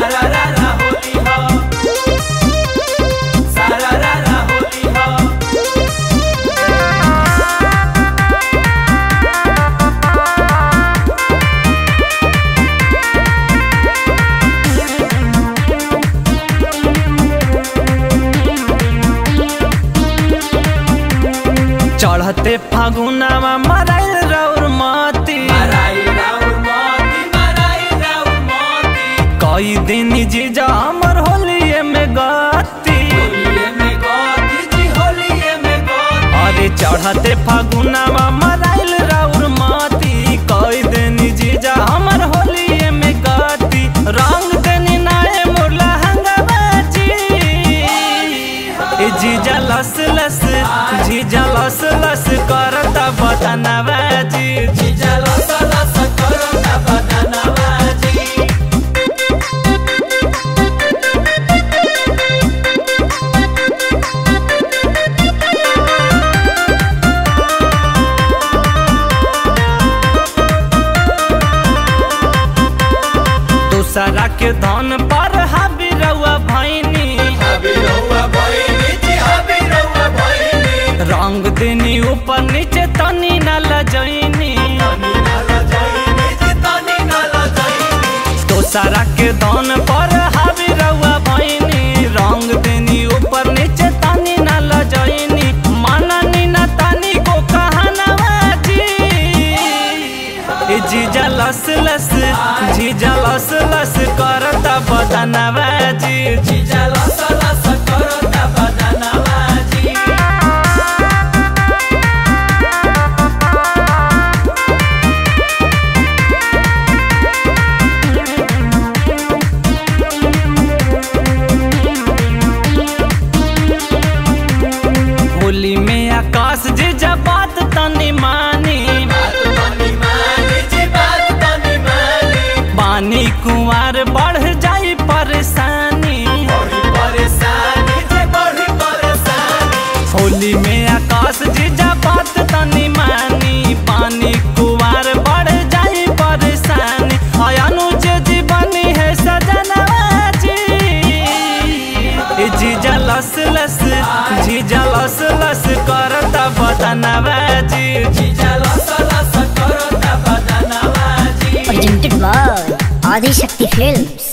सारा रारा होली हो सारा रारा होली हो चढ़ते फागुनावा मराइल रौर मती मराई राउर मोती मराई राउर मोती कई दिन जीजा हमर होलिए में गती होलिये में गोती जी होलिये में गोती अरे चढ़ते फागुनावा मराइल रौर मती कई दिन जीजा हमर होलिए में गती रंग देनी नाए मुरला हंगाबाजी ए जीजा लस लस जीजा लस लस करता बदनवा जी जीजा लस लस करता बदनवा जी दूसरा के धन पर हाबी रउआ भैनी हबी रउआ भइनी जी हबी रउआ भइनी रंग देनी ऊपर नीचे तनी न लजैनी तनी नाल जइनी जी तनी नाल जइनी दूसरा के धन पर हाबी रउआ भैनी रंग देनी ऊपर नीचे तनी न लजैनी मननी न तनी को कहनवा जी ए जीजा लस लस जीजा लस लस करता बदनवा जी जीजा लस लस करता बदनवा जी होली में आकाश जीजा बात तनी मानी बात तनी मानी जी बात तनी मानी पानी कुंवर बढ़ जाई परेशानी बड़ी परेशानी जी बड़ी परेशानी होली में आकाश जीजा बात तनी मानी पानी कुंवर बढ़ जाई परेशानी अनुज जीवनी है सजनवा जी ए जीजा लस लस जीजा लस लस करता बदनवा जी जीजा लस लस करता बदनवा जी presented by Adi Shakti Films.